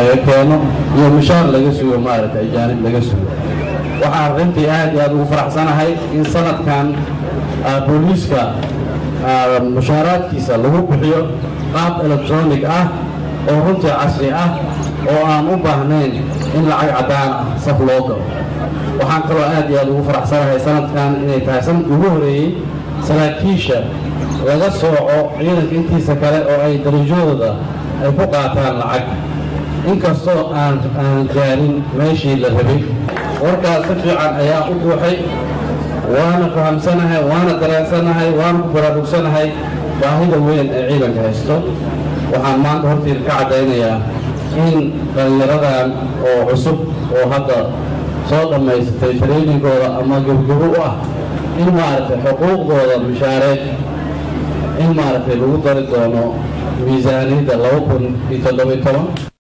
laga keeno iyo mushaar laga sugo maaragta ajaanib laga sugo waxaan runtii aad iyo aad ugu faraxsanahay in sanadkan booliiska mushaaraadkiisa lagu bixiyo qaab electronic ah oo runtii casri ah oo aan u baahnayn in lacag caddaan ah saf loo galo waxaan kaloo aad iyo aad ugu faraxsanahay sanadkan inay tahay sanadkii ugu horeeyey saraakiisha laga sooco ciidanka intiisa kale oo ay darajadooda ay ku qaataan lacag inkastoo aan aan gaarin meeshii la rabay warkaas si fiican ayaa u buuxay waana fahamsanahay waana dareensanahay waana ku baraarugsanahay baahida weyn ee ciidanka haysto waxaan maanta hortiida ka caddaynayaa in dhallinyaradan oo cusub oo hadda soo dhammaysatay traininggooda ama gebgebo u ah in maaragtay xuquuqdooda mishaareed in maaragtay lagu dari doono miisaaniyadda laba kun iyo toddobiy toban